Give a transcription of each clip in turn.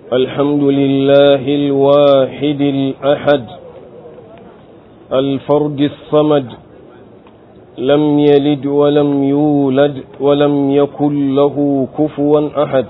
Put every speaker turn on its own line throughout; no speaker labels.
الحمد لله الواحد الأحد الفرد الصمد لم يلد ولم يولد ولم يكن له كفوا أحد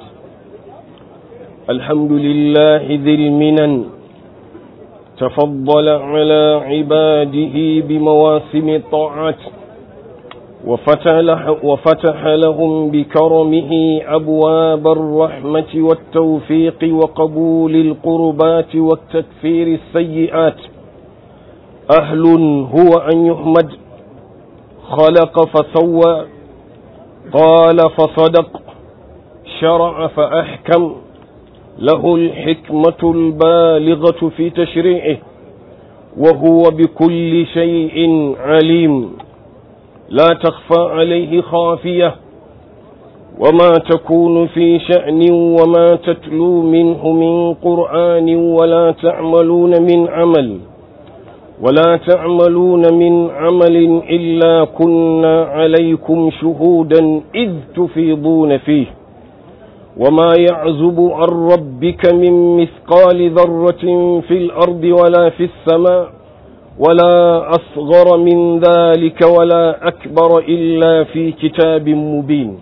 الحمد لله ذي المنن تفضل على عباده بمواسم الطاعات وفتح, وفتح لهم بكرمه أبواب الرحمة والتوفيق وقبول القربات والتكفير السيئات أهل هو أن يحمد خلق فسوى قال فصدق شرع فأحكم له الحكمة البالغة في تشريعه وهو بكل شيء عليم لا تخفى عليه خافية وما تكون في شأن وما تتلو منه من قرآن ولا تعملون من عمل ولا تعملون من عمل إلا كنا عليكم شهودا إذ تفيضون فيه وما يعزب عن ربك من مثقال ذرة في الأرض ولا في السماء ولا أصغر من ذلك ولا أكبر إلا في كتاب مبين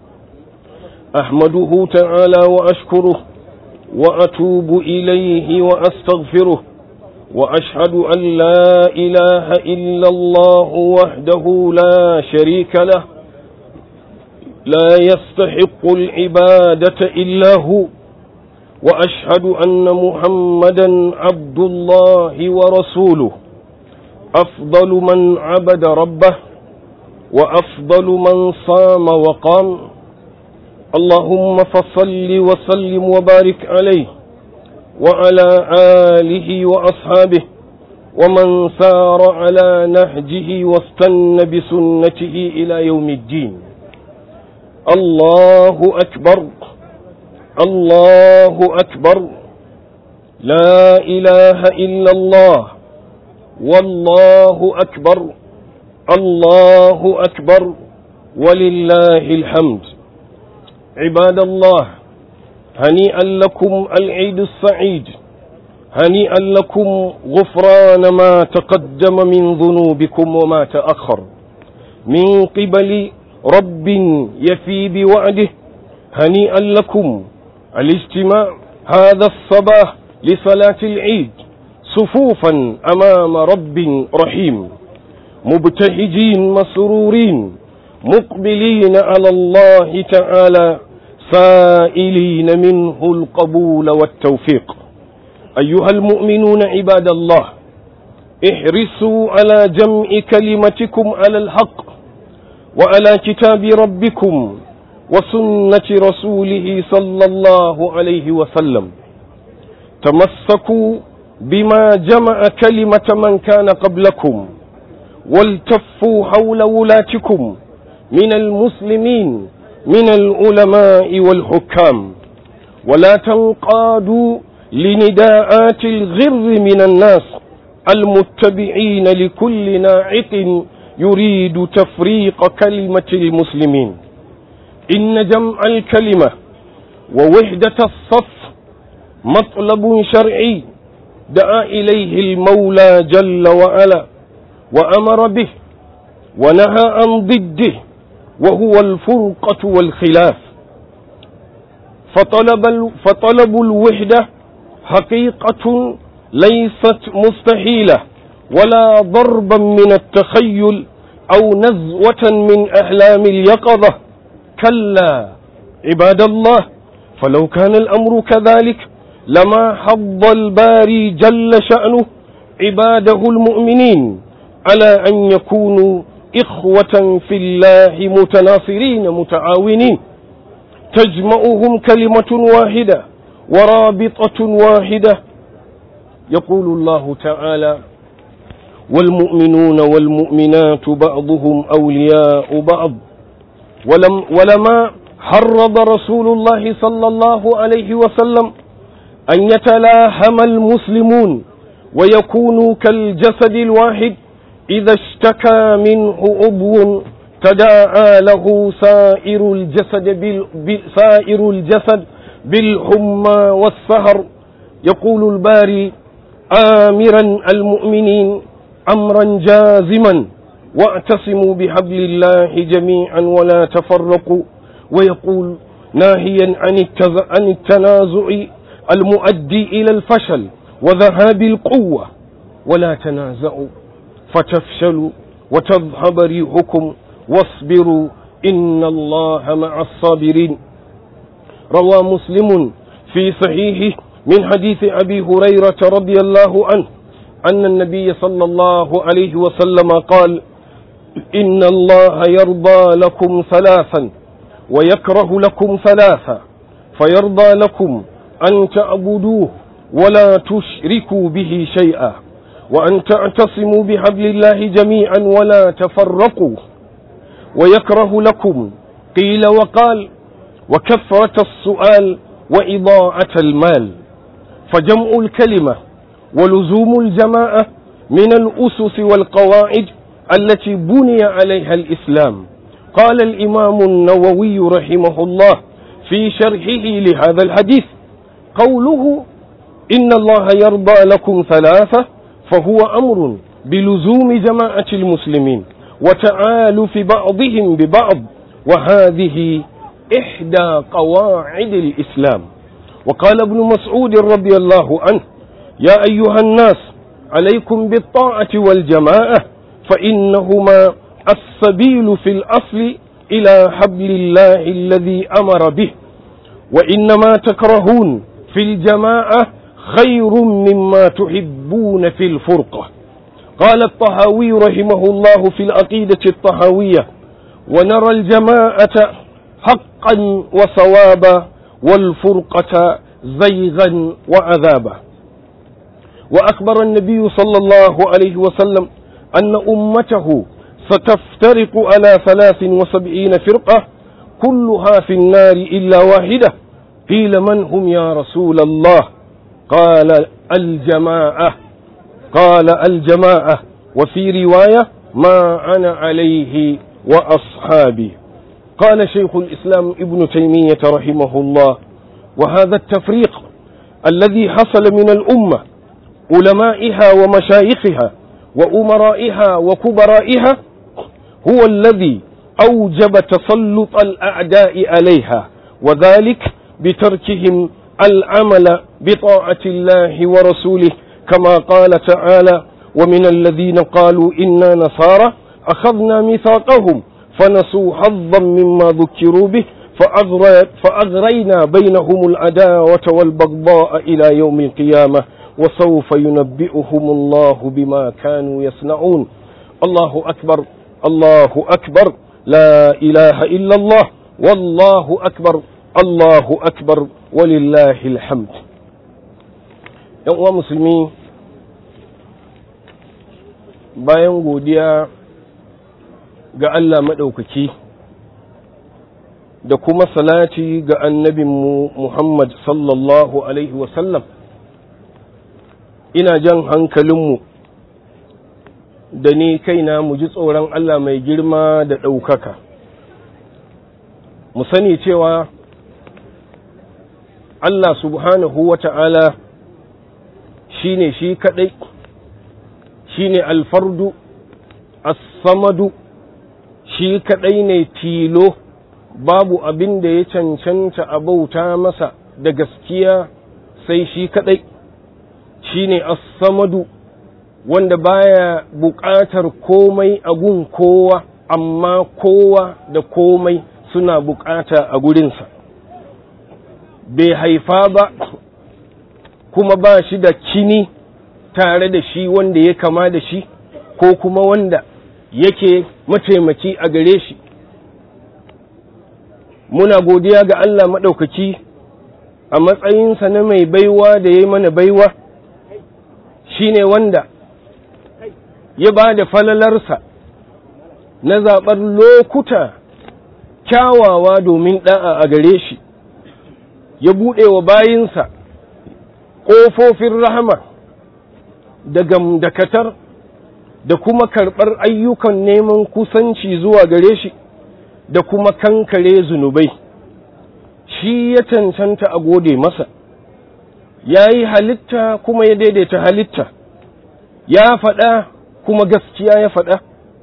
أحمده تعالى وأشكره وأتوب إليه وأستغفره وأشهد أن لا إله إلا الله وحده لا شريك له لا يستحق العبادة إلا هو وأشهد أن محمدا عبد الله ورسوله أفضل من عبد ربه وأفضل من صام وقام اللهم فصل وسلم وبارك عليه وعلى آله وأصحابه ومن سار على نهجه واستن بسنته إلى يوم الدين الله أكبر الله أكبر لا إله إلا الله والله أكبر الله أكبر ولله الحمد عباد الله هنيئا لكم العيد السعيد هنيئا لكم غفران ما تقدم من ذنوبكم وما تأخر من قبل رب يفي بوعده هنيئا لكم الاجتماع هذا الصباح لصلاة العيد صفوفا أمام رب رحيم مبتهجين مسرورين مقبلين على الله تعالى سائلين منه القبول والتوفيق أيها المؤمنون عباد الله احرصوا على جمع كلمتكم على الحق وعلى كتاب ربكم وسنة رسوله صلى الله عليه وسلم تمسكوا بما جمع كلمة من كان قبلكم والتفوا حول ولاتكم من المسلمين من العلماء والحكام ولا تنقادوا لنداءات الغر من الناس المتبعين لكل ناعق يريد تفريق كلمة المسلمين إن جمع الكلمة ووحدة الصف مطلب شرعي دعا إليه المولى جل وعلا وأمر به ونهى عن ضده وهو الفرقة والخلاف فطلب, فطلب الوحدة حقيقة ليست مستحيلة ولا ضربا من التخيل أو نزوة من أحلام اليقظة كلا عباد الله فلو كان الأمر كذلك لما حض الباري جل شأنه عباده المؤمنين على أن يكونوا إخوة في الله متناصرين متعاونين تجمعهم كلمة واحدة ورابطة واحدة يقول الله تعالى والمؤمنون والمؤمنات بعضهم أولياء بعض ولم ولما حرض رسول الله صلى الله عليه وسلم أن يتلاحم المسلمون ويكونوا كالجسد الواحد إذا اشتكى منه عضو تداعى له سائر الجسد بال... سائر الجسد بالحمى والسهر يقول الباري آمرا المؤمنين أمرا جازما واعتصموا بحبل الله جميعا ولا تفرقوا ويقول ناهيا عن التنازع المؤدي إلى الفشل وذهاب القوة ولا تنازعوا فتفشلوا وتذهب ريحكم واصبروا إن الله مع الصابرين روى مسلم في صحيحه من حديث أبي هريرة رضي الله عنه أن النبي صلى الله عليه وسلم قال إن الله يرضى لكم ثلاثا ويكره لكم ثلاثا فيرضى لكم أن تعبدوه ولا تشركوا به شيئا وأن تعتصموا بحبل الله جميعا ولا تفرقوا ويكره لكم قيل وقال وكثرة السؤال وإضاعة المال فجمع الكلمة ولزوم الجماعة من الأسس والقواعد التي بني عليها الإسلام قال الإمام النووي رحمه الله في شرحه لهذا الحديث قوله إن الله يرضى لكم ثلاثة فهو أمر بلزوم جماعة المسلمين وتعالف بعضهم ببعض وهذه إحدى قواعد الإسلام وقال ابن مسعود رضي الله عنه يا أيها الناس عليكم بالطاعة والجماعة فإنهما السبيل في الأصل إلى حبل الله الذي أمر به وإنما تكرهون في الجماعة خير مما تحبون في الفرقة قال الطهاوي رحمه الله في العقيدة الطهاوية ونرى الجماعة حقا وصوابا والفرقة زيغا وعذابا وأخبر النبي صلى الله عليه وسلم أن أمته ستفترق على ثلاث وسبعين فرقة كلها في النار إلا واحدة قيل من هم يا رسول الله قال الجماعة قال الجماعة وفي رواية ما أنا عليه وأصحابي قال شيخ الإسلام ابن تيمية رحمه الله وهذا التفريق الذي حصل من الأمة علمائها ومشايخها وأمرائها وكبرائها هو الذي أوجب تسلط الأعداء عليها وذلك بتركهم العمل بطاعة الله ورسوله كما قال تعالى ومن الذين قالوا إنا نصارى أخذنا ميثاقهم فنسوا حظا مما ذكروا به فأغرينا بينهم العداوة والبغضاء إلى يوم القيامة وسوف ينبئهم الله بما كانوا يصنعون الله أكبر الله أكبر لا إله إلا الله والله أكبر الله أكبر ولله الحمد uwa musulmi bayan godiya ga Allah maɗaukaki da kuma salati ga annabinmu Muhammad sallallahu Alaihi wasallam ina jan hankalinmu da ni kaina mu ji tsoron Allah mai girma da ɗaukaka mu sani cewa Allah subhanahu wa ta'ala shi ne shi kaɗai shi ne alfardu as-samadu shi kaɗai ne tilo babu abin da ya cancanta a bauta masa da gaskiya sai shi kaɗai shi ne as-samadu wanda baya buƙatar komai a gun kowa amma kowa da komai suna buƙata a gurinsa bai haifa ba kuma ba shi da kini tare da shi wanda ya kama da shi ko kuma wanda yake mataimaki a gare shi muna godiya ga Allah maɗaukaki a matsayinsa na mai baiwa da ya yi mana baiwa shi ne wanda ya ba da falalarsa na zaɓar lokuta kyawawa domin ɗa'a a gare shi ya buɗe wa bayinsa ƙofofin rahama da gamdakatar da kuma karɓar ayyukan neman kusanci zuwa gare shi da kuma kankare zunubai shi ya cancanta a gode masa ya yi halitta kuma ya daidaita halitta ya faɗa kuma gaskiya ya faɗa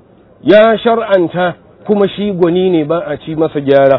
ya shar'anta kuma shi gwani ne ba a ci masa gyara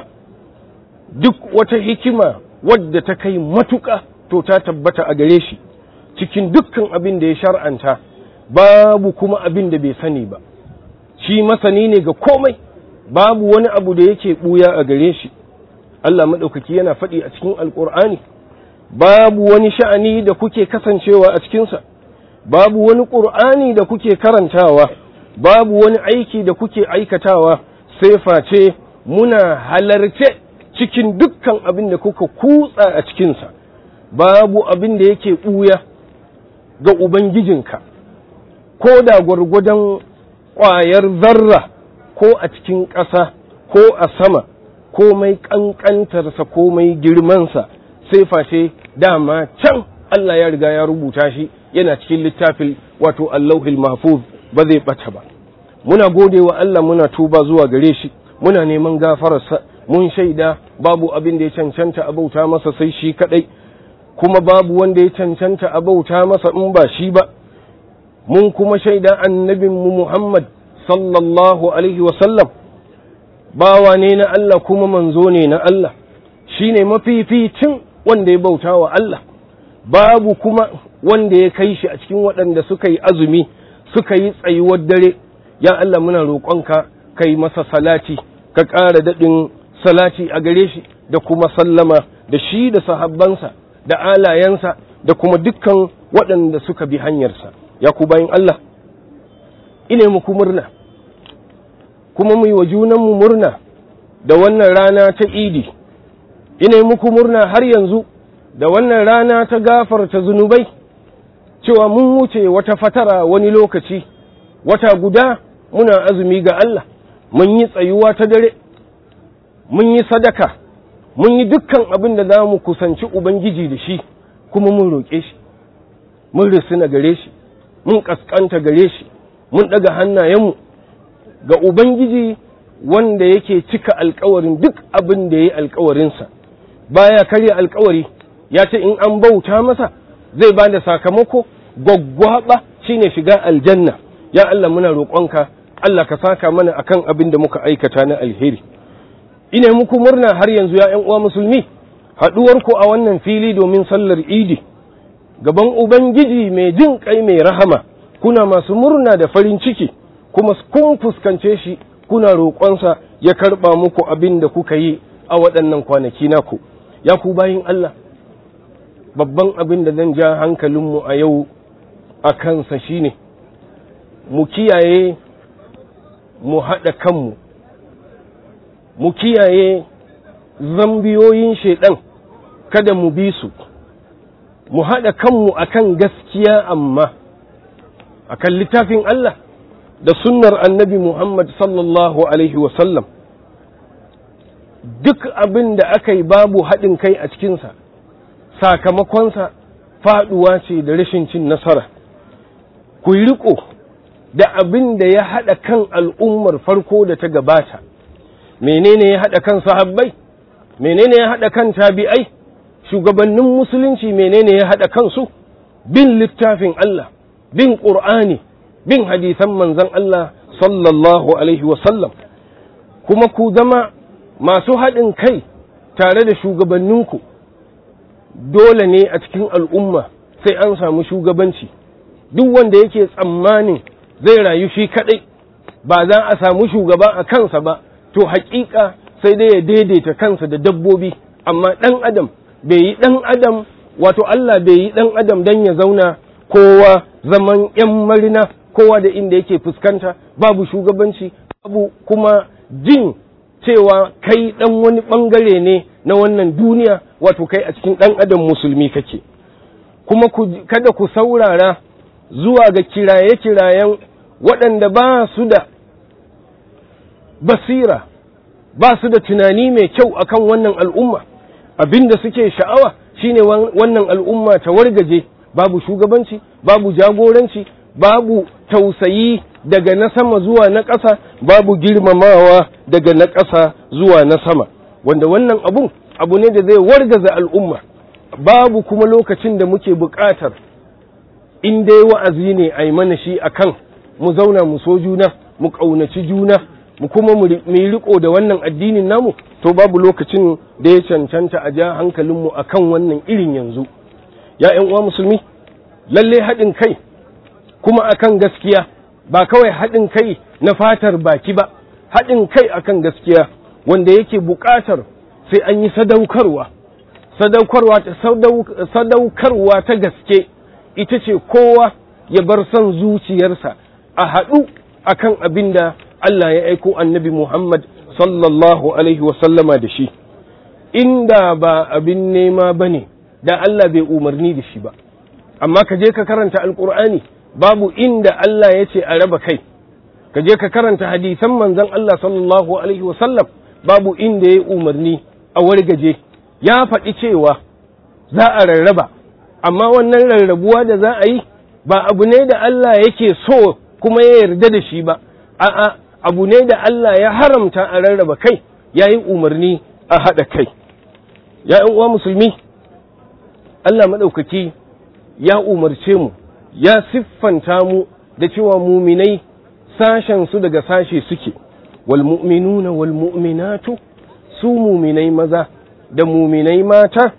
duk wata hikima wadda ta kai matuƙa to ta tabbata a gare shi cikin dukkan abin da ya shar'anta babu kuma abin da bai sani ba shi masani ne ga komai babu wani abu da yake ɓuya a gare shi Allah maɗaukaki yana faɗi a cikin alƙur'ani babu wani sha'ani da kuke kasancewa a cikinsa babu wani ƙur'ani da kuke karantawa babu wani aiki da kuke aikatawa sai face muna halarce cikin dukkan abin da kuka kutsa a cikinsa babu abin da yake ɓuya ga Ubangijinka ko da gwargwadon ƙwayar zarra ko a cikin ƙasa ko a sama komai ƙanƙantarsa komai girmansa sai face dama can Allah ya riga ya rubuta shi yana cikin littafin wato Allahul Mahfuz ba zai ɓata ba muna gode wa Allah muna tuba zuwa gare shi muna neman gafararsa mun shaida babu abin da ya cancanta a bauta masa sai shi kadai kuma babu wanda ya cancanta a bauta masa in ba shi ba mun kuma shaida annabinmu Muhammad sallallahu alaihi wasallam bawa ne na Allah kuma manzo ne na Allah shi ne mafificin wanda ya bauta wa Allah babu kuma wanda ya kai shi a cikin waɗanda suka yi azumi suka yi tsayuwar dare ya Allah muna roƙonka kai masa salati ka ƙara daɗin salati a gare shi da kuma sallama da shi da sahabbansa da alayensa da kuma dukkan waɗanda suka bi hanyarsa ya ku bayan Allah ine muku murna kuma mu yi wa junanmu murna da wannan rana ta idi ine muku murna har yanzu da wannan rana ta gafarta zunubai cewa mun wuce wata fatara wani lokaci wata guda muna azumi ga Allah mun yi tsayuwa ta dare mun yi sadaka mun yi dukkan abin da za mu kusanci Ubangiji da shi kuma mun roƙe shi mun risina gare shi mun ƙasƙanta gare shi mun ɗaga hannayenmu ga Ubangiji wanda yake cika alkawarin duk abin da ya yi alkawarinsa baya karya alkawari ya ce in an bauta masa zai ba da sakamako gwaggwaɓa shine shiga aljanna ya Allah muna roƙonka Allah ka saka mana akan abin da muka aikata na alheri ina muku murna har yanzu ya ‘yan uwa musulmi haɗuwarku a wannan fili domin sallar idi gaban ubangiji mai jin kai mai rahama kuna masu murna da farin ciki kuma kun fuskance shi kuna roƙonsa ya karɓa muku abin da kuka yi a waɗannan kwanaki naku ya ku bayin Allah babban abin da zan ja hankalinmu a yau a kansa shine mu kiyaye mu haɗa kanmu mu kiyaye zambiyoyin shaiɗan kada mu bi su mu haɗa kanmu akan gaskiya amma akan littafin Allah da sunnar annabi Muhammad sallallahu Alaihi wasallam duk abin da aka yi babu haɗin kai a cikinsa sakamakonsa faɗuwa ce da rashin cin nasara ku yi riko da abin da ya haɗa kan al'ummar farko da ta gabata menene ya haɗa kan sahabbai menene ya haɗa kan tabi'ai shugabannin musulunci menene ya haɗa kansu bin littafin Allah bin ƙur'ani bin hadisan manzon Allah sallallahu alaihi wasallam kuma ku zama masu haɗin kai tare da shugabanninku dole ne a cikin al'umma sai an samu shugabanci duk wanda yake tsammanin zai rayu shi kaɗai ba za a samu shugaba a kansa ba to haƙiƙa sai dai ya daidaita kansa da dabbobi amma ɗan adam bai yi ɗan adam wato Allah bai yi ɗan adam don ya zauna kowa zaman ‘yan marina kowa da inda yake fuskanta babu shugabanci babu kuma jin cewa kai ɗan wani ɓangare ne na wannan duniya wato kai a cikin ɗan adam musulmi kake kuma kada ku saurara zuwa ga kiraye-kirayen waɗanda ba su da basira ba su da tunani mai kyau akan wannan al'umma abinda suke sha'awa shine wannan al'umma ta wargaje babu shugabanci babu jagoranci babu tausayi daga na sama zuwa na ƙasa babu girmamawa daga na ƙasa zuwa na sama wanda wannan abun abu ne da zai wargaza al'umma babu kuma lokacin da muke buƙatar in dai wa'azi ne a yi mana shi a kan mu zauna mu so juna mu ƙaunaci juna mu kuma mu yi riko da wannan addinin namu to babu lokacin da ya cancanta a ja hankalinmu a kan wannan irin yanzu ya uwa musulmi lalle haɗin kai kuma akan gaskiya ba kawai haɗin kai na fatar baki ba haɗin kai akan gaskiya wanda yake buƙatar sai an yi sadaukarwa sadaukarwa sadaukarwa ta gaske ita ce kowa ya bar son zuciyarsa a haɗu akan abin da Allah ya aiko annabi Muhammad sallallahu alaihi wasallama da shi inda ba abin nema ba ne da Allah bai umarni da shi ba amma ka je ka karanta alkur'ani babu inda Allah ya ce a raba kai ka je ka karanta hadisan manzon Allah sallallahu alaihi wasallam babu inda ya umarni a wargaje ya faɗi cewa za a rarraba amma wannan rarrabuwa da za a yi ba abu ne da Allah yake so kuma ya yarda da shi ba a'a abu ne da Allah ya haramta a rarraba kai ya yi umarni a haɗa kai ya uwa musulmi Allah maɗaukaki ya umarce mu ya siffanta mu da cewa muminai sashen su daga sashe suke wal mu'minuna wal mu'minatu su muminai maza da muminai mata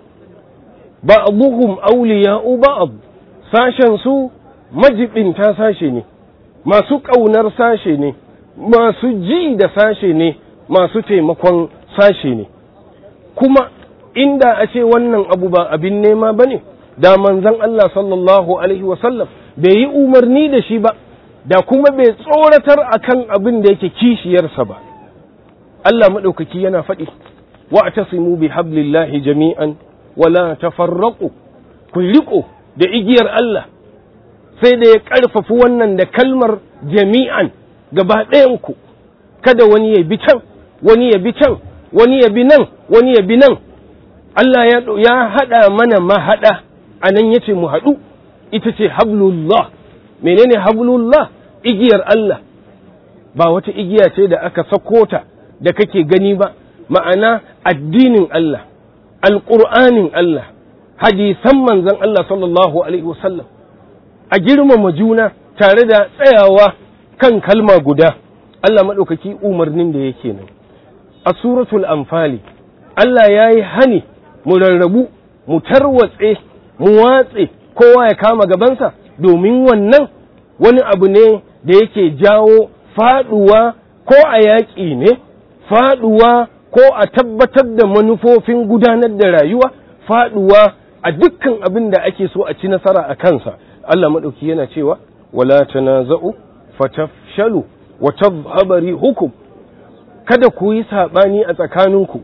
ba'dhum awliya'u ba'd sashen su majibinta sashe ne masu ƙaunar sashe ne masu ji da sashe ne masu taimakon sashe ne kuma inda a ce wannan abu ba abin nema ba ne da manzon Allah sallallahu alaihi wasallam bai yi umarni da shi ba da kuma bai tsoratar akan abin da yake kishiyarsa ba Allah maɗaukaki yana faɗi wa tasimu bi hablillahi jami'an wala tafarraqu ku riko da igiyar Allah sai da ya ƙarfafi wannan da kalmar jami'an gaba ɗayanku kada wani ya bi can wani ya bi can wani ya bi nan wani ya bi nan Allah ya haɗa mana mahaɗa a nan ya ce mu haɗu ita ce hablullah menene hablullah igiyar Allah ba wata igiya ce da aka sako ta da kake gani ba ma'ana addinin Allah alƙur'anin Allah hadisan manzon Allah sallallahu alaihi wasallam a girmama juna tare da tsayawa kan kalma guda Allah maɗaukaki umarnin da yake nan a suratul anfali Allah ya yi hani mu rarrabu mu tarwatse mu watse kowa ya kama gabansa domin wannan wani abu ne da yake jawo faɗuwa ko a yaƙi ne faɗuwa ko a tabbatar da manufofin gudanar da rayuwa faɗuwa a dukkan abin da ake so a ci nasara a kansa Allah maɗauki yana cewa wala tanaza'u fatafshalu wa tadhhaba rihukum kada ku yi saɓani a tsakaninku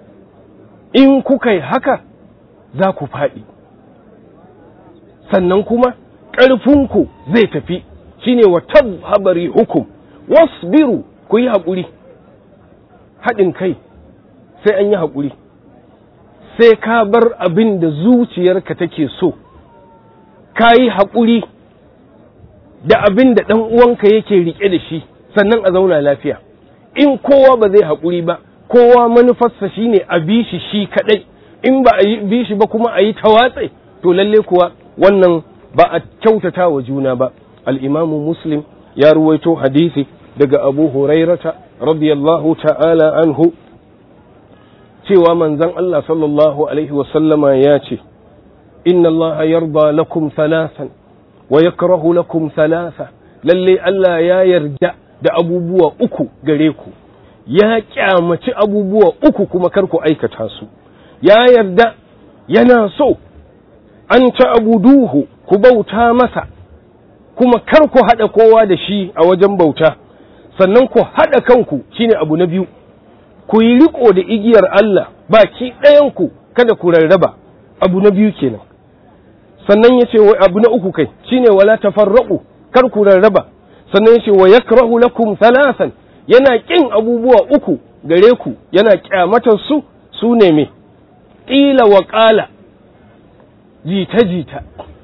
in kuka yi haka za ku faɗi sannan kuma ƙarfinku zai tafi shine wa tadhhaba rihukum wasbiru ku yi haƙuri haɗin kai sai an yi haƙuri sai ka bar abin da zuciyarka take so ka yi haƙuri da abin da ɗan uwanka yake riƙe da shi sannan a zauna lafiya in kowa ba zai haƙuri ba kowa manufarsa shine a bi shi shi kaɗai in ba a yi bi shi ba kuma a yi tawatse to lalle kuwa wannan ba a kyautata wa juna ba al'imamu muslim ya ruwaito hadisi daga abu hurairata radiyallahu ta'ala anhu cewa manzon Allah sallallahu alaihi wasallama ya ce inna Allah yarda lakum thalathan wa yakrahu lakum thalatha lalle Allah ya yarda da abubuwa uku gare ku ya kyamaci abubuwa uku kuma kar ku aikata su ya yarda yana so an ta abuduhu ku bauta masa kuma kar ku haɗa kowa da shi a wajen bauta sannan ku haɗa kanku shine abu na biyu ku yi riko da igiyar Allah baki ɗayanku kada ku rarraba abu na biyu kenan sannan ya ce abu na uku kai shine wala tafarraqu kar ku rarraba sannan ya ce wa yakrahu lakum thalathan yana kin abubuwa uku gare ku yana kyamatar su su ne me qila wa qala jita jita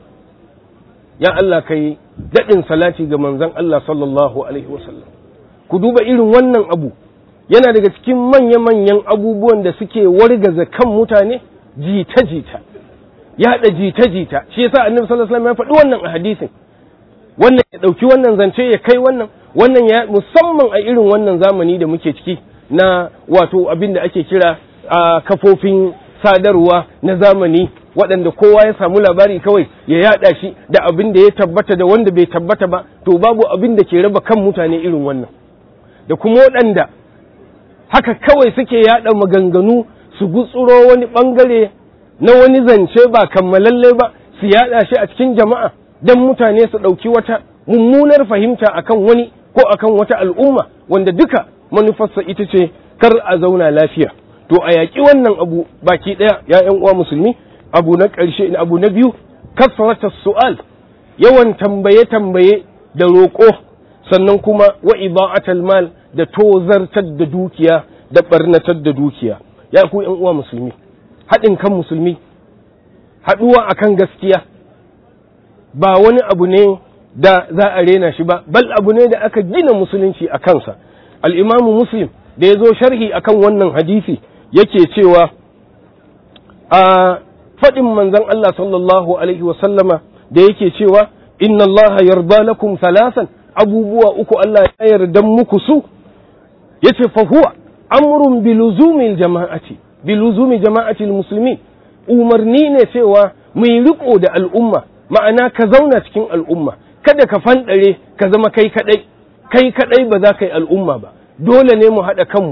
ya Allah kai daɗin salati ga manzon Allah sallallahu alaihi wasallam ku duba irin wannan abu yana daga cikin manya-manyan abubuwan da suke wargaza kan mutane jita-jita yaɗa jita-jita shi yasa annabi sallallahu alaihi wasallam ya faɗi wannan a hadisin wannan ya ɗauki wannan zance ya kai wannan wannan ya musamman a irin wannan zamani da muke ciki na wato abin da ake kira a kafofin sadarwa na zamani waɗanda kowa ya samu labari kawai ya yaɗa shi da abin da ya tabbata da wanda bai tabbata ba to babu abin da ke raba kan mutane irin wannan da kuma waɗanda haka kawai suke yaɗa maganganu su gutsuro wani ɓangare na wani zance ba kammalalle ba su yaɗa shi a cikin jama'a don mutane su ɗauki wata mummunar fahimta akan wani ko akan wata al'umma wanda duka manufarsa ita ce kar a zauna lafiya to a yaƙi wannan abu baki ɗaya ya ƴan uwa musulmi abu na ƙarshe abu na biyu kasrata su'al yawan tambaye tambaye da roƙo sannan kuma wa iba'atal mal da tozartar da dukiya da barnatar da dukiya ya ku ƴan uwa musulmi haɗin kan musulmi haɗuwa akan gaskiya ba wani abu ne da za a rena shi ba bal abu ne da aka gina musulunci a kansa al'imamu muslim da ya zo sharhi akan wannan hadisi yake cewa a faɗin manzon Allah sallallahu alaihi wasallama da yake cewa inna Allah yarda lakum salasan abubuwa uku Allah ya yarda muku su yace fa huwa amrun biluzumil jama'ati biluzumi jama'atil muslimin umarni ne cewa mai riko da al'umma ma'ana ka zauna cikin al'umma kada ka fanɗare ka zama kai kaɗai kai kaɗai ba za ka yi al'umma ba dole ne mu haɗa kanmu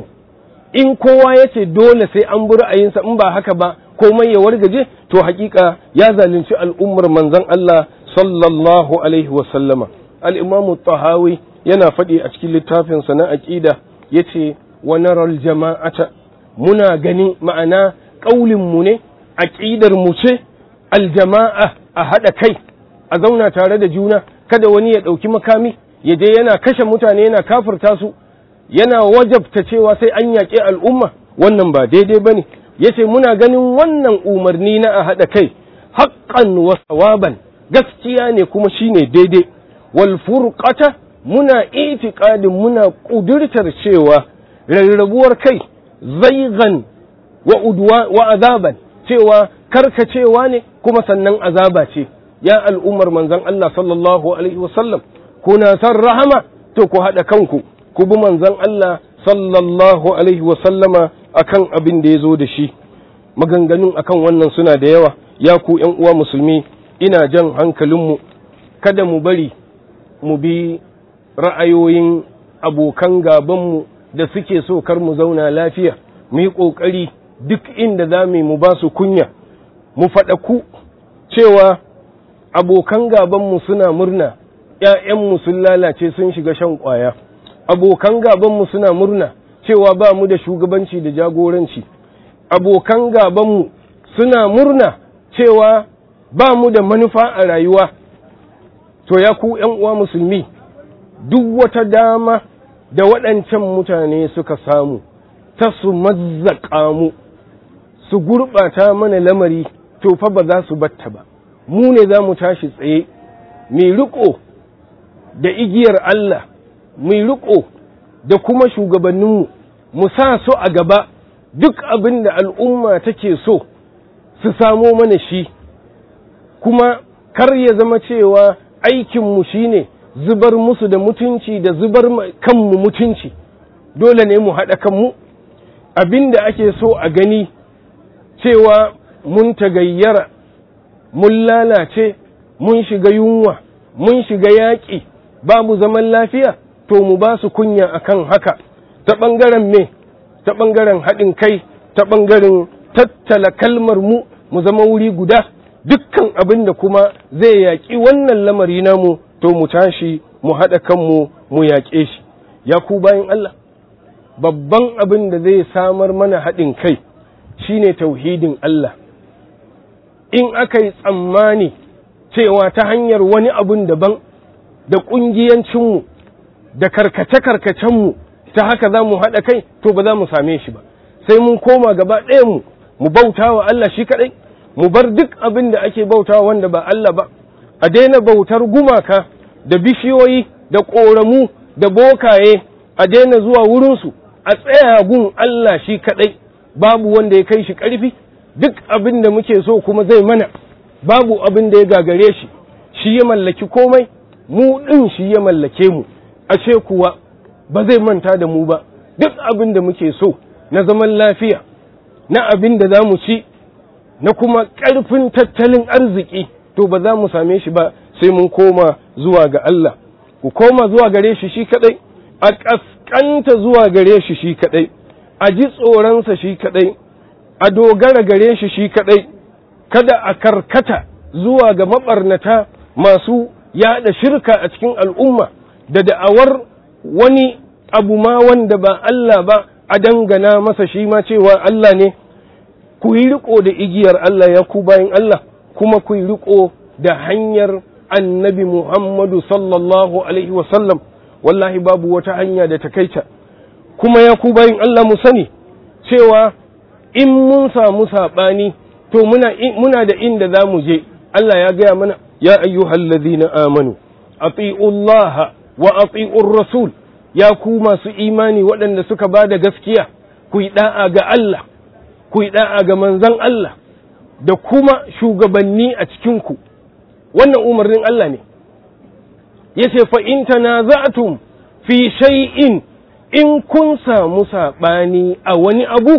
in kowa ya ce dole sai an bi ra'ayinsa in ba haka ba komai ya wargaje to hakika ya zalunci al'ummar manzon Allah sallallahu alaihi wa sallama al-imamu tahawi yana faɗi a cikin littafinsa na aqida yace wa naral jama'ata muna gani ma'ana ƙaulin mu ne aqidar mu ce aljama'a a haɗa kai a zauna tare da juna kada wani ya ɗauki makami ya je yana kashe mutane yana kafirta su yana wajabta cewa sai an yaƙi al'umma wannan ba daidai ba ne ya ce muna ganin wannan umarni na a haɗa kai haƙƙan wa sawaban gaskiya ne kuma shine daidai wal furqata muna itiƙadin muna ƙudurtar cewa rarrabuwar kai zaigan wa udwa wa azaban cewa karkacewa ne kuma sannan azaba ce ya al'ummar manzon Allah sallallahu alaihi wasallam kuna san rahama to ku haɗa kanku ku bi manzon Allah sallallahu alaihi wasallama akan abin da ya zo da shi maganganun akan wannan suna da yawa ya ku ‘yan uwa musulmi ina jan hankalinmu kada mu bari mu bi ra'ayoyin abokan gabanmu da suke so kar mu zauna lafiya mu yi ƙoƙari duk inda za mu ba su kunya mu faɗaku cewa abokan gabanmu suna murna ‘ya'yanmu sun lalace sun shiga shan ƙwaya abokan gabanmu suna murna cewa ba mu da shugabanci da jagoranci abokan gabanmu suna murna cewa ba mu da manufa a rayuwa to ya ku uwa musulmi duk wata dama da waɗancan mutane suka samu ta su mazzaƙa mu su gurɓata mana lamari to fa ba za su batta ba mu ne za mu tashi tsaye mai riƙo da igiyar Allah mai riƙo da kuma shugabanninmu mu sa su a gaba duk abin da al'umma take so su samo mana shi kuma kar ya zama cewa aikinmu shi ne zubar musu da mutunci da zubar kanmu mutunci dole ne mu haɗa kanmu abin da ake so a gani cewa mun tagayyara mun lalace mun shiga yunwa mun shiga yaƙi babu zaman lafiya to mu ba su kunya akan haka ta ɓangaren me ta ɓangaren haɗin kai ta ɓangaren tattala kalmar mu mu zama wuri guda dukkan abin da kuma zai yaƙi wannan lamari namu to mu tashi mu haɗa kanmu mu yaƙe shi ya ku bayan Allah babban abin da zai samar mana haɗin kai shine tauhidin Allah in aka yi tsammani cewa ta hanyar wani abun daban da ƙungiyancinmu da karkace-karkacenmu ta haka za mu haɗa kai to ba za mu same shi ba sai mun koma gaba ɗayanmu mu bauta wa Allah shi kaɗai mu bar duk abin da ake bauta wanda ba Allah ba a daina bautar gumaka da bishiyoyi da ƙoramu da bokaye a daina zuwa wurinsu a tsaya gun Allah shi kaɗai babu wanda ya kai shi ƙarfi duk abin da muke so kuma zai mana babu abin da ya gagare shi shi ya mallaki komai mu ɗin shi ya mallake mu ashe kuwa ba zai manta da mu ba duk abin da muke so na zaman lafiya na abin da za mu ci na kuma ƙarfin tattalin arziki to ba za mu same shi ba sai mun koma zuwa ga Allah ku koma zuwa gare shi shi kaɗai a ƙasƙanta zuwa gare shi shi kaɗai a ji tsoronsa shi kaɗai a dogara gare shi shi kaɗai kada a karkata zuwa ga maɓarnata masu yaɗa shirka a cikin al'umma da da'awar wani abu ma wanda ba Allah ba a dangana masa shi ma cewa Allah ne ku yi riko da igiyar Allah ya ku bayan Allah kuma ku yi riko da hanyar annabi Muhammadu sallallahu alaihi wasallam wallahi babu wata hanya da ta kaita kuma ya ku bayan Allah mu sani cewa in mun samu saɓani to muna, muna da inda za mu je Allah ya gaya mana ya ayyuhal ladhina amanu ati'ullaha wa ati'ur rasul ya ku masu imani waɗanda suka ba da gaskiya ku yi da'a ga Allah ku yi da'a ga manzon Allah da kuma shugabanni a cikinku wannan umarnin Allah ne yace fa in tanaza'tum fi shay'in in kun samu saɓani a wani abu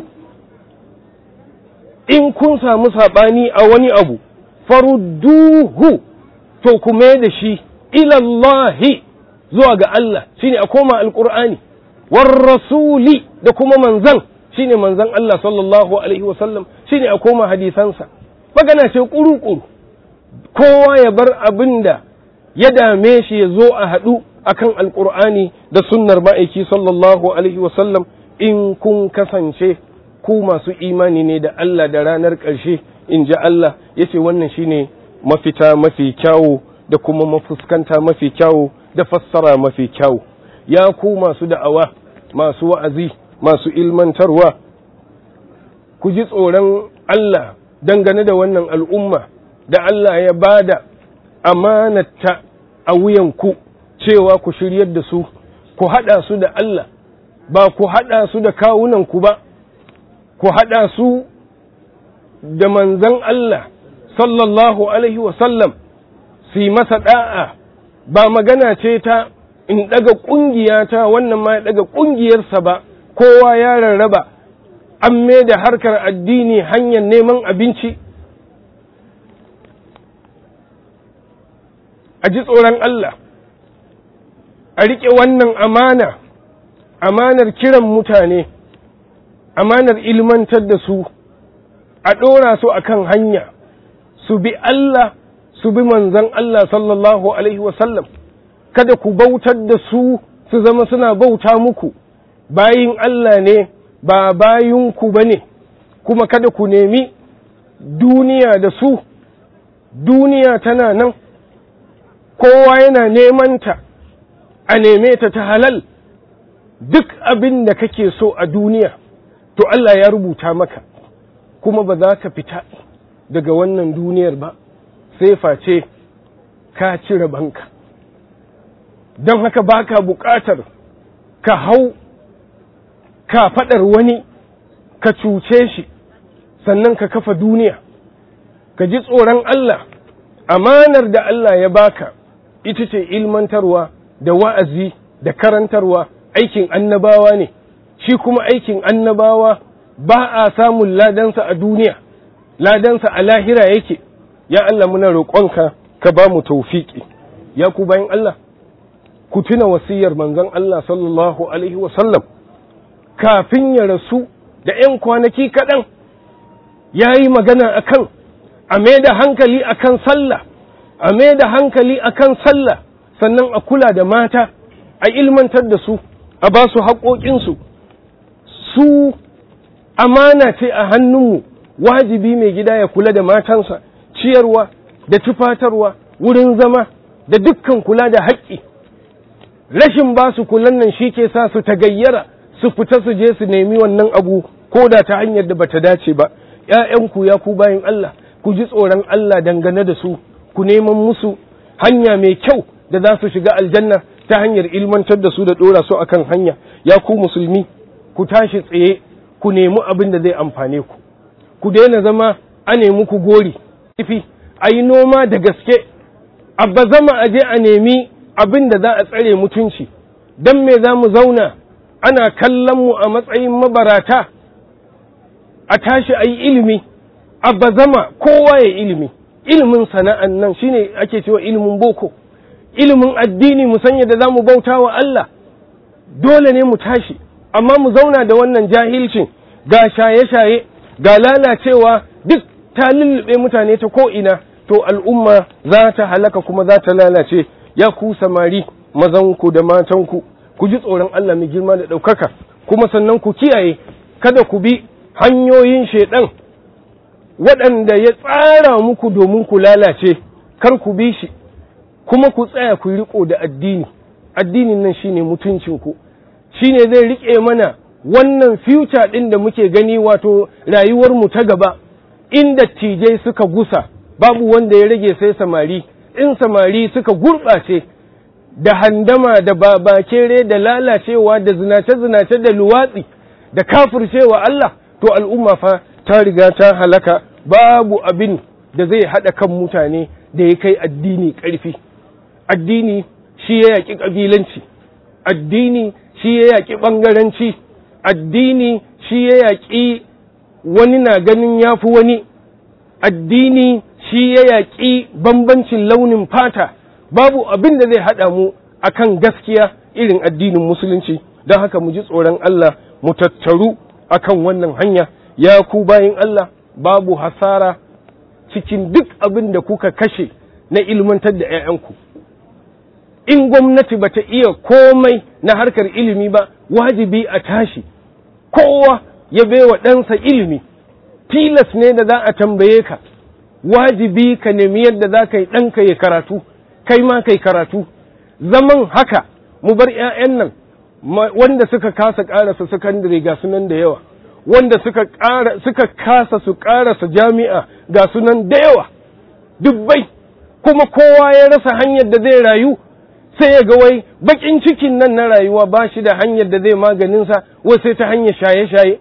in kun samu saɓani a wani abu farudduhu to ku mai da shi ilallahi zuwa ga Allah shine a koma alƙur'ani war rasuli da kuma manzan shine manzan Allah sallallahu alaihi wasallam shine a koma hadisansa magana ce ƙuru-ƙuru kowa ya bar abin da ya dame shi ya zo a haɗu akan alƙur'ani da sunnar ma'aiki sallallahu alaihi wasallam in kun kasance ku masu imani ne da Allah da ranar ƙarshe in ji Allah ya ce wannan shine mafita mafi kyawu da kuma mafuskanta mafi kyawu da fassara mafi kyawu ya ku masu da'awa masu wa'azi masu ilmantarwa ku ji tsoron Allah dangane da wannan al'umma da Allah ya bada amanata a wuyanku cewa ku shiryar da su ku haɗa su da Allah ba ku haɗa su da kawunanku ba ku haɗa su da manzan Allah sallallahu Alaihi wasallam su yi masa ɗa'a ba magana ce ta in ɗaga ƙungiyata wannan ma ya ɗaga ƙungiyarsa ba kowa ya rarraba an da harkar addini hanyar neman abinci a ji tsoron Allah a riƙe wannan amana amanar kiran mutane amanar ilmantar da su a ɗora su a kan hanya su bi Allah su bi manzan Allah sallallahu Alaihi wasallam kada ku bautar da su su zama suna bauta muku bayin Allah ne ba bayinku ba ne kuma kada ku nemi duniya da su duniya tana nan kowa yana nemanta a neme ta ta halal duk abin da kake so a duniya to Allah ya rubuta maka kuma ba za ka fita daga wannan duniyar ba sai face ka cire banka don haka baka buƙatar ka hau ka faɗar wani ka cuce shi sannan ka kafa duniya ka ji tsoron Allah amanar da Allah ya baka ita ce ilmantarwa da wa'azi da karantarwa aikin annabawa ne shi kuma aikin annabawa ba a samun ladansa a duniya ladansa a lahira yake ya Allah muna roƙonka ka ba mu taufiki ya ku bayan Allah ku tuna wasiyar manzon Allah sallallahu alaihi wasallam kafin ya rasu da ‘yan kwanaki kaɗan ya yi magana akan a mai da hankali akan sallah a mai da hankali akan sallah sannan a kula da mata a ilmantar da su a ba su haƙoƙinsu su amana ce a hannunmu wajibi mai gida ya kula da matansa ciyarwa da tufatarwa wurin zama da dukkan kula da haƙƙi rashin ba su kulan nan shi ke sa su tagayyara su fita su je su nemi wannan abu ko da ta hanyar da bata dace ba ‘ya'yanku ya ku bayan Allah ku ji tsoron Allah dangane da su ku neman musu hanya mai kyau da za su shiga aljanna ta hanyar ilmantar da su da ɗora su akan hanya ya ku musulmi ku tashi tsaye ku nemi abin da zai amfane ku ku daina zama a nemi ku gori kifi a yi noma da gaske a bazama a je a nemi abin da za a tsare mutunci don me za mu zauna ana kallon mu a matsayin mabarata a tashi a yi ilimi a bazama kowa ya ilimi ilimin sana'an nan shine ake cewa ilimin boko ilimin addini mu san yadda za mu bauta wa Allah dole ne mu tashi amma mu zauna da wannan jahilcin ga shaye-shaye ga lalacewa duk ta lullube mutane ta ko'ina to al'umma za ta halaka kuma za ta lalace ya ku samari mazanku da matanku ku ji tsoron Allah mai girma da ɗaukaka kuma sannan ku kiyaye kada ku bi hanyoyin shaiɗan waɗanda ya tsara muku domin ku lalace kar ku bi shi kuma ku tsaya ku riko da addini addinin nan shine mutuncinku shine zai rike mana wannan future ɗin da muke gani wato rayuwarmu ta gaba in dattijai suka gusa babu wanda ya rage sai samari in samari suka gurɓace da handama da babakere da lalacewa da zinace-zinace da luwatsi da kafircewa Allah to al'umma fa ta riga ta halaka babu abin da zai haɗa kan mutane da ya kai addini ƙarfi addini shi ya yaƙi ƙabilanci addini shi ya yaƙi ɓangaranci addini shi ya yaƙi wani na ganin ya fi wani addini shi ya yaƙi bambancin launin fata babu abin da zai haɗa mu akan gaskiya irin addinin musulunci don haka mu ji tsoron Allah mu tattaru akan wannan hanya ya ku bayin Allah babu hasara cikin duk abin da kuka kashe na ilmantar da 'ya'yanku in gwamnati bata iya komai na harkar ilimi ba wajibi a tashi kowa ya baiwa ɗansa ilimi tilas ne da za a tambaye ka wajibi ka nemi yadda za ka yi ɗanka ya karatu kai ma kai karatu zaman haka mu bar 'ya'yan nan wanda suka kasa ƙarasa sakandare ga sunan da yawa wanda suka suka kasa su ƙarasa jami'a ga sunan da yawa dubbai kuma kowa ya rasa hanyar da zai rayu sai ya ga wai bakin cikin nan na rayuwa ba shi da hanyar da zai maganinsa wai sai ta hanyar shaye-shaye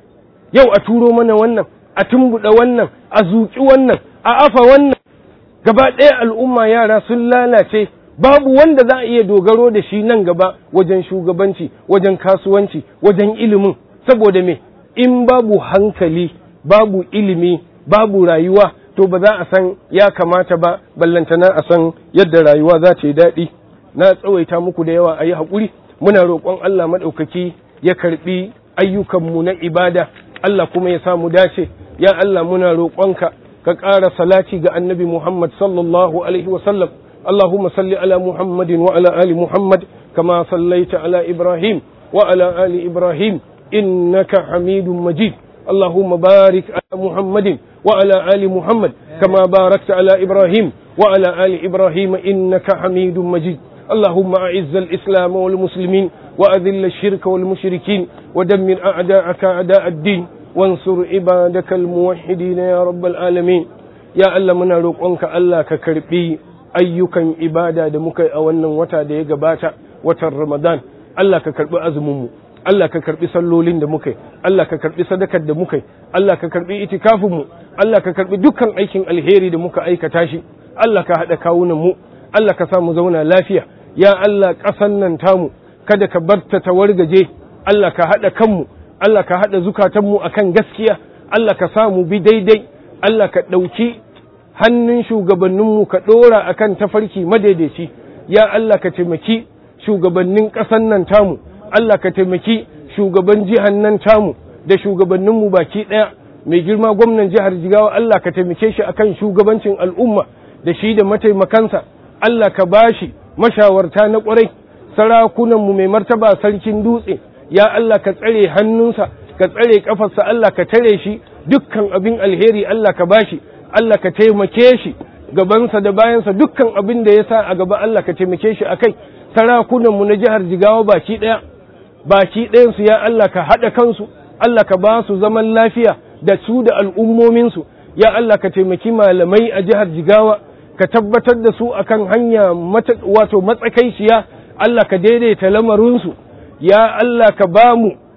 yau a turo mana wannan a tumbuɗe wannan a zuƙi wannan a afa wannan gaba ɗaya al'umma yara sun lalace babu wanda za a iya dogaro da shi nan gaba wajen shugabanci wajen kasuwanci wajen ilimin saboda me in babu hankali babu ilimi babu rayuwa to ba za a san ya kamata ba ballantana a san yadda rayuwa za ta yi daɗi na tsawaita muku da yawa a yi haƙuri muna roƙon Allah maɗaukaki ya karɓi ayyukanmu na ibada Allah kuma ya samu dace ya Allah muna roƙonka ka ƙara salati ga annabi Muhammad sallallahu alaihi wasallam اللهم صل على محمد وعلى آل محمد كما صليت على إبراهيم وعلى آل إبراهيم إنك حميد مجيد اللهم بارك على محمد وعلى آل محمد كما باركت على إبراهيم وعلى آل إبراهيم إنك حميد مجيد اللهم أعز الإسلام والمسلمين وأذل الشرك والمشركين ودمر أعداءك أعداء الدين وانصر عبادك الموحدين يا رب العالمين يا الله من روقك الله ككربي ayyukan ibada da muka yi a wannan wata da ya gabata watan Ramadan Allah ka karbi azuminmu Allah ka karbi sallolin da muka yi Allah ka karbi sadakar da muka yi Allah ka karbi itikafinmu Allah ka karbi dukkan aikin alheri da muka aikata shi Allah ka haɗa kawunan mu Allah ka sa mu zauna lafiya ya Allah ƙasan nan tamu kada ka barta ta wargaje Allah ka haɗa kanmu Allah ka haɗa zukatanmu akan gaskiya Allah ka sa mu bi daidai Allah ka ɗauki hannun shugabanninmu ka ɗora a kan tafarki madaidaici ya Allah ka taimaki shugabannin ƙasan nan tamu Allah ka taimaki shugaban jihar nan tamu da shugabanninmu baki ɗaya mai girma gwamnan jihar jigawa Allah ka taimake shi akan shugabancin al'umma da shi da mataimakansa Allah ka bashi mashawarta na ƙwarai sarakunanmu mai martaba sarkin dutse ya Allah ka tsare hannunsa ka tsare ƙafarsa Allah ka tare shi dukkan abin alheri Allah ka bashi Allah ka taimake shi gabansa da bayansa dukkan abin da ya sa a gaba Allah ka taimake shi akai sarakunanmu na jihar Jigawa baki ɗaya baki ɗayansu ya Allah ka haɗa kansu Allah ka ba su zaman lafiya da su da al'ummominsu ya Allah ka taimaki malamai a jihar Jigawa ka tabbatar da su akan hanya wato matsakaiciya Allah ka daidaita lamarinsu ya Allah ka ba mu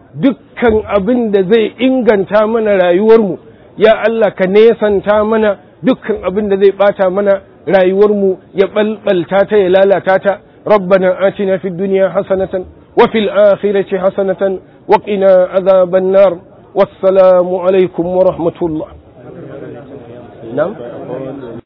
dukkan abin da zai inganta mana rayuwarmu ya Allah ka nesanta mana dukkan abin da zai bata mana rayuwarmu ya balbalta ta ya lalata ta ربنا آتنا في الدنيا حسنة وفي الآخرة حسنة وقنا عذاب النار والسلام عليكم ورحمة الله نعم